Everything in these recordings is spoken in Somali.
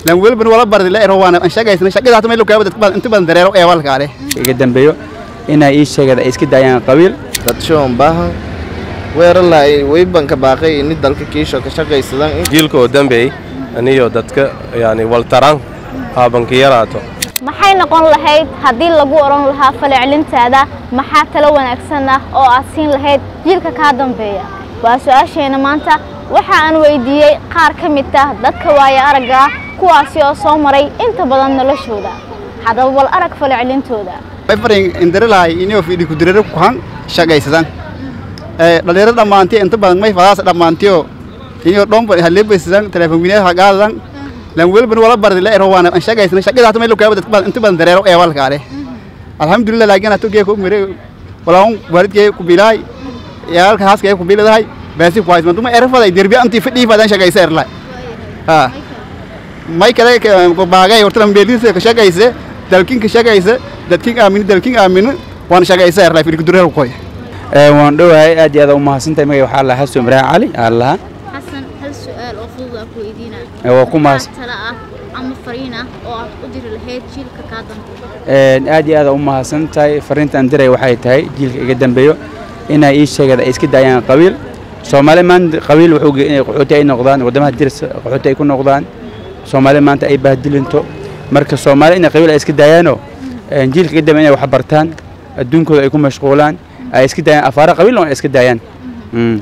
lan welban wala bardi la ero waana shaqaysana shaqada hata meel kaaba dadka inta badan dareero ee walkaale iga dambeeyo inay ii sheegeen ay iska daayaan qabiil dad shoon baahan weeralaay weybanka baaqay ini dalka kiisho ka shaqaysadan jiilka oo dambeey aniyo dadka yani waltaran haabanka yaraato maxay noqon lahayd haddii lagu odhan lahaa falcelintaada maxaa talo wanaagsan ah oo aad siin lahayd jiilka kaa dambeeya waa su-aasheena maanta waxa aan weydiiyey qaar ka mid ah dadka waaya aragga ah kuwaasi oo soo maray inta badan noloshooda haddaba bal arag falcelintooda way farin indirilahay inoo fidhi ku direre ku han shaqaysadan ee dhalinyarada dhammaantii inta badan may fadaas dhammaantiyo inoo dhomba halebeysadan telefoon wiinaha hagaadan lan welban wala bardi la ero waana shaqaysana shaqada hata meel kaaba dadka inta badan dareero ee walkaale alxamdulillah laakiin hatu gee ku mire walaun waalidkee ku bilaay yaalka haaskee ku biladahay baasi ku haysman tuma erfaday derbi anti fidhi fadan shaqaysa erla ha may kale ko baagay horta beelisa ka shaqaysa dalkin ka shaqaysa dadkin aamin dalkin aamin waan shaqaysa erla fidhi ku dureero koy ee waan dhowahay aad iyo aad u mahadsantahay magaca waxaa lahaa xasan ibraahim cali aan lahaa xasan hal su-aal oo fudud aan ku weydiinaa ee waa ku mahadsan tala ah ama fariin ah oo aad u diri lahayd jiilka kaa dambeeya een aad iyo aad u mahadsan tahay fariintaan diray waxay tahay jiilka iga dambeeyo inay ii sheegeen ay iska daayaan qabiil soomaali maanta qabiil wuxuu geeyay inay qaxooti ay noqdaan wadamaha diris qaxooti ay ku noqdaan soomaali maanta ay bahdilinto marka soomaali inay qabiil ay iska daayaanoo een jiilka iga dambeeya inay wax bartaan adduunkooda ay ku mashquulaan ay iska daayaan afaara qabiil oo ay iska daayaan Mm.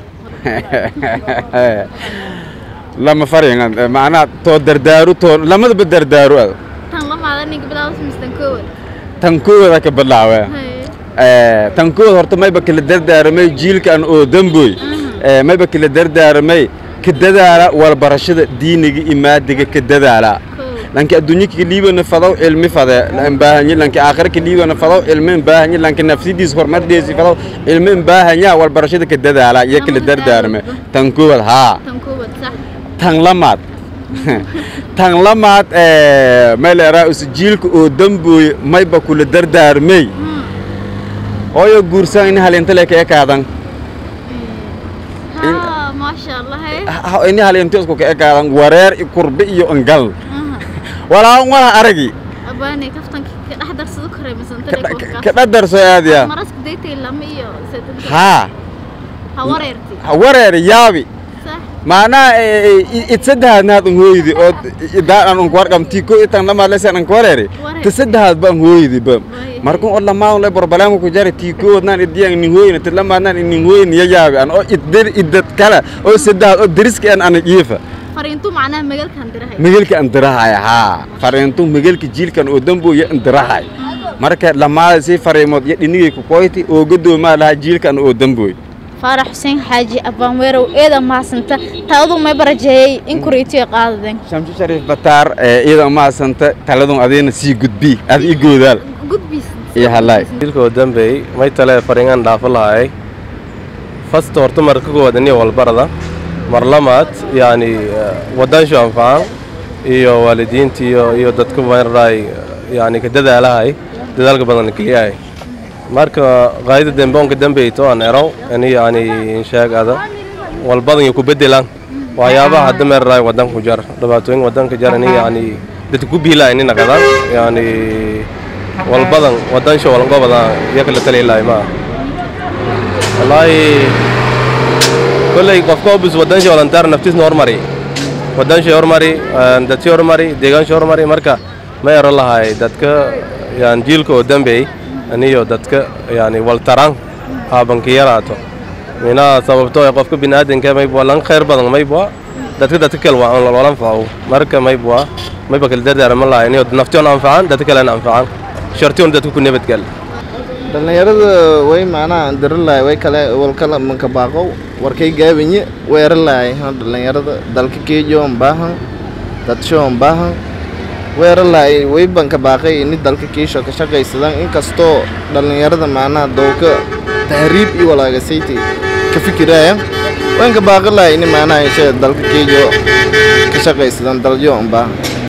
lama faringan macnaha too dardaaru too lamadaba dardaaru ad tan lamaada ninka bilaawda mistan koowan tan kooda ka bilaawe tan kooda horta mayba kala dardaaramay jiilkan oo damboy mayba kala dardaaramay ka dadaala walbarashada diiniga iyo maadiga ka dadaala lanki adduunyo ka liibana fadaw cilmi fade lan baahanya lanki aakhira ka liibana fadaw cilmi baahanya lanki nafsidiis hormardeesi fadaw cilmi baahanya walbarashada ka dadaala iyo kala dardaarmay tan kooda haa tan koowan sax tan lamaad tan lamaad mayleeraa jiilka oo dambooye mayba kula dardaarmay hooyo guursaan ini halintale ka ekaadan haa maasha allah ini halinto isku ka ekaadan wareer i kurbe iyo angal walaa wala aragi abaane kaftanka ka dhex darsado karay misan ka dhadarso aadiya maraska daytay lama iyo saddex haa ha wareerti wareer yaabi sax macnaha idsadahadnaad an hooyidi oo idaan an warqam tiko itan lamaad lesan an wareeri ta sadahad ba an hooyidi ba markun oo lamaan le borbalaam ku jari tiko wadnaan idiyan nin hooyina ta lamaadnaan nin hooyin ya yaabi an oo iddir idad kala oo sadahad oo diriski an an iifa fariintu macnaha magalkan dirahay migalka an dirahaya haa fariintu migalka jiilkan oo dambooya an dirahay marka lamaada si fariimood iyo dhinigay ku koyti oo gadoomaa lahaa jiilkan oo dambooy faarax xuseen xaaji abaan weerow eeda mahadsanta taadu may barajeeyey in kuriitiyo qaadadeen shamsi shariif bataar iyada maasanta taladun adiina sii gudbi ad i goodaal gudbiis iyo halaay jiilka oo dambeey may tale faringan dhaafo lahay fasta horta marka koowaad aniyo walbarada mar lamaad yani wadanshu anfacan iyo waalidiinta iyo iyo dadka maray yani ka dadaalahay dadaalka badan keliyahay marka qaayada demboonka dambeyto aan erow ani yani insheeg ada walbadan iyo ku bedelaan waxyaabaha hadda meeraray wadanku jar dhibaatooyin wadanka jar ani yani dadka ku biilaa ini naqadaan yani walbadan wadansha walangobada iyo kala taliilay ma wallaahi kolley qofka obis wadansha walantaar naftiisna hormari wadansha hormari dadsi hormari deegaansha hormari marka ma ero lahay dadka yani jiilka oo dambeey aniyo dadka yani waltaran haabanka yaraato minaha sababtoo ee qofka biniaadanka maybwa lan khayr badan maybwa dadka dadka kale waa wala anfaco marka maybwa mayba kala dardaarama lahay aniyo naftion anfacan dadka kalena anfacan shartion dadka ku nabadgal dhallinyarada way macnaha diralaay way kale walkala manka baaqow warkay gaabanye weeralaay dhallinyarada dalka keejoon baahan dadshoon baahan weeralaay way banka baaqay ini dalka kiisho ka shaqaysadan inkastoo dhallinyarada macnaha dowka tahriib iyo walaagasayta ka fikiraya wanka baaqalaay ini macnaha ishe dalka keejo ka shaqaysadan daljoon baahan